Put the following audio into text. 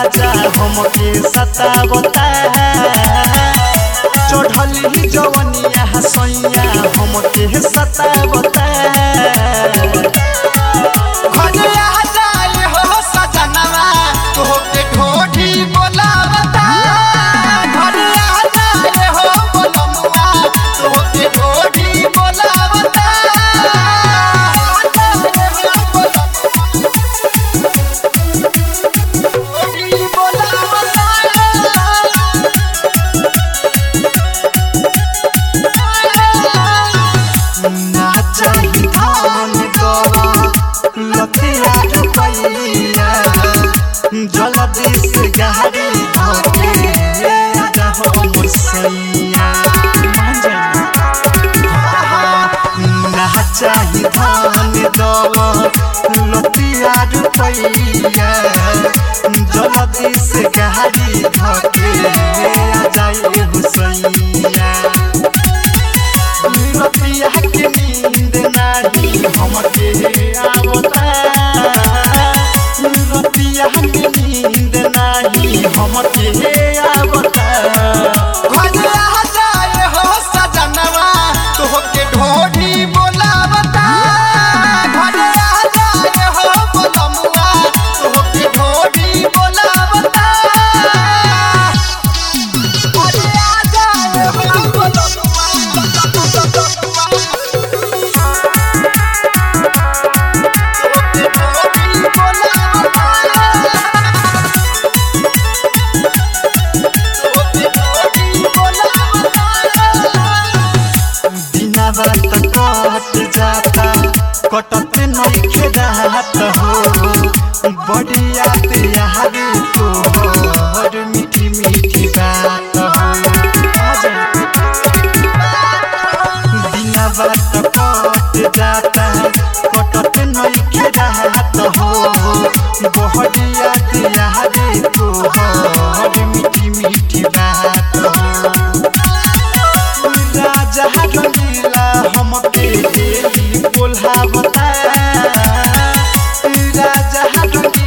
राजा हमके सतावता चढ़ली जवनिया सैया हमके सतावता घरे आ जाए हो सजनवा तोहके ढोढी बोलावता घरे आ जाए हो बोलमुआ तोहके ढोढी बोलावता ढोढी बोलावता ना चाही धान गवा लतिया रुपैया जल्दी से गाड़ी धोके राजा हो मुसैया ना चाही धान गवा लतिया रुपैया जल्दी से गाड़ी धोके आ जाए हुसैया रतिया के नींद नाही हमके आवता रतिया के नींद नाही हमके आवता घरे आ जाए हो सजनवा तोहके ढोढी बोलावता घरे आ जाए हो बोलमुआ तोहके ढोढी बोलावता घरे आ जाए हो बोलमुआ तोहके ढोढी बोलावता बिना बात कट जाता कटत नइखे रात हो बड़ी याद याद तोहर मीठी मीठी बात हो बिना बात कट जाता कटत नइखे रात हो बड़ी याद याद तोहर मीठी मीठी बात हो राजा रंगीला हमके डेली बोलावता राजा रंगीला